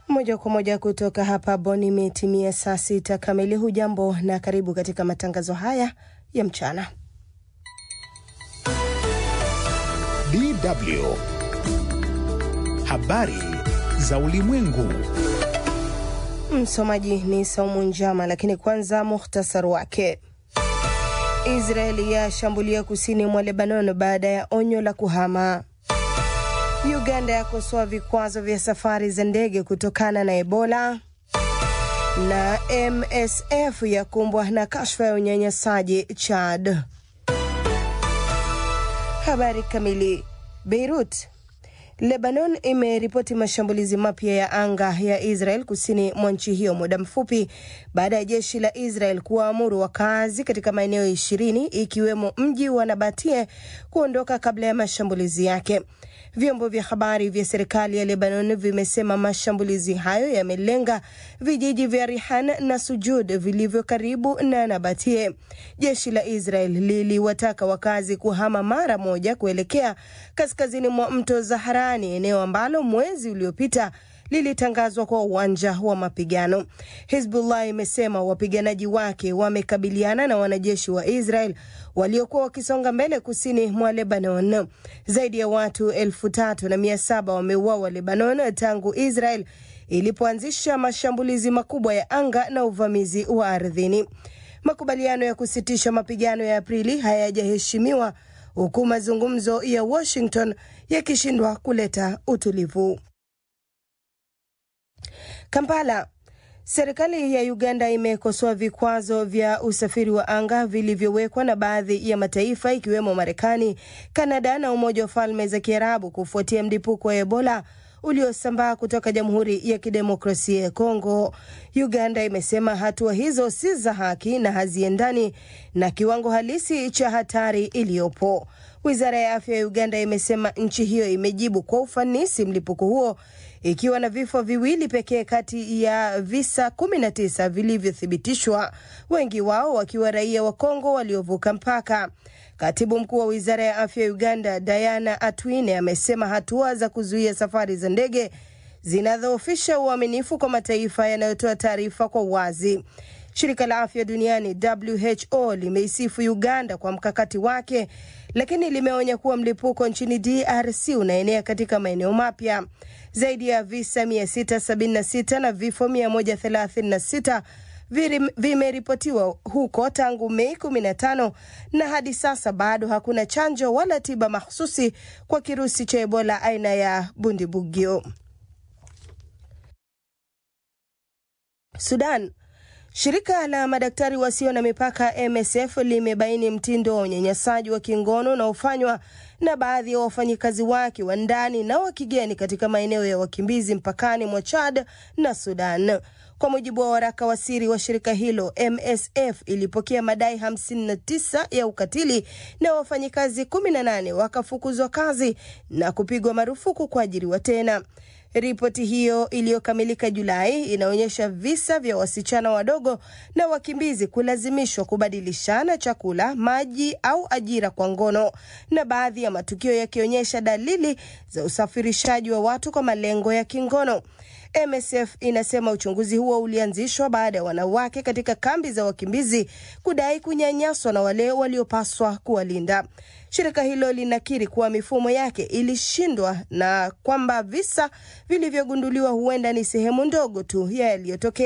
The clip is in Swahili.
Moja kwa moja kutoka hapa Boni, imetimia saa sita kamili. Hujambo na karibu katika matangazo haya ya mchana. DW habari za ulimwengu. Msomaji ni Saumu Njama, lakini kwanza muhtasari wake. Israeli yashambulia kusini mwa Lebanon baada ya onyo la kuhama. Uganda yakosoa vikwazo vya safari za ndege kutokana na Ebola, na MSF yakumbwa na kashfa ya unyanyasaji Chad. Habari kamili. Beirut. Lebanon imeripoti mashambulizi mapya ya anga ya Israel kusini mwa nchi hiyo muda mfupi baada ya jeshi la Israel kuwaamuru wakazi katika maeneo ishirini ikiwemo mji wa Nabatie kuondoka kabla ya mashambulizi yake. Vyombo vya habari vya serikali ya Lebanon vimesema mashambulizi hayo yamelenga vijiji vya Rihan na Sujud vilivyo karibu na Nabatie. Jeshi la Israel liliwataka wakazi kuhama mara moja kuelekea kaskazini mwa mto Zaharani, eneo ambalo mwezi uliopita lilitangazwa kwa uwanja wa mapigano. Hizbullah imesema wapiganaji wake wamekabiliana na wanajeshi wa Israel waliokuwa wakisonga mbele kusini mwa Lebanon. Zaidi ya watu elfu tatu na mia saba wameuawa Lebanon tangu Israel ilipoanzisha mashambulizi makubwa ya anga na uvamizi wa ardhini. Makubaliano ya kusitisha mapigano ya Aprili hayajaheshimiwa huku mazungumzo ya Washington yakishindwa kuleta utulivu. Kampala. Serikali ya Uganda imekosoa vikwazo vya usafiri wa anga vilivyowekwa na baadhi ya mataifa ikiwemo Marekani, Kanada na Umoja wa Falme za Kiarabu kufuatia mlipuko wa Ebola uliosambaa kutoka Jamhuri ya Kidemokrasia ya Kongo. Uganda imesema hatua hizo si za haki na haziendani na kiwango halisi cha hatari iliyopo. Wizara ya afya ya Uganda imesema nchi hiyo imejibu kwa ufanisi mlipuko huo ikiwa na vifo viwili pekee kati ya visa 19 vilivyothibitishwa, wengi wao wakiwa raia wa Kongo waliovuka mpaka. Katibu mkuu wa wizara ya afya ya Uganda Diana Atwine amesema hatua za kuzuia safari za ndege zinadhoofisha uaminifu kwa mataifa yanayotoa taarifa kwa uwazi. Shirika la afya duniani WHO limeisifu Uganda kwa mkakati wake, lakini limeonya kuwa mlipuko nchini DRC unaenea katika maeneo mapya. Zaidi ya visa 676 na vifo 136 vimeripotiwa huko tangu Mei 15 na hadi sasa bado hakuna chanjo wala tiba mahususi kwa kirusi cha Ebola aina ya Bundibugyo. Sudan. Shirika la madaktari wasio na mipaka MSF limebaini mtindo wa unyanyasaji wa kingono unaofanywa na baadhi ya wafanyikazi wake wa ndani na wa kigeni katika maeneo ya wakimbizi mpakani mwa Chad na Sudan. Kwa mujibu wa waraka wa siri wa shirika hilo, MSF ilipokea madai 59 ya ukatili na wafanyikazi 18 wakafukuzwa kazi na kupigwa marufuku kuajiriwa tena. Ripoti hiyo iliyokamilika Julai inaonyesha visa vya wasichana wadogo na wakimbizi kulazimishwa kubadilishana chakula, maji au ajira kwa ngono, na baadhi ya matukio yakionyesha dalili za usafirishaji wa watu kwa malengo ya kingono. MSF inasema uchunguzi huo ulianzishwa baada ya wanawake katika kambi za wakimbizi kudai kunyanyaswa na wale waliopaswa kuwalinda. Shirika hilo linakiri kuwa mifumo yake ilishindwa na kwamba visa vilivyogunduliwa huenda ni sehemu ndogo tu ya yaliyotokea.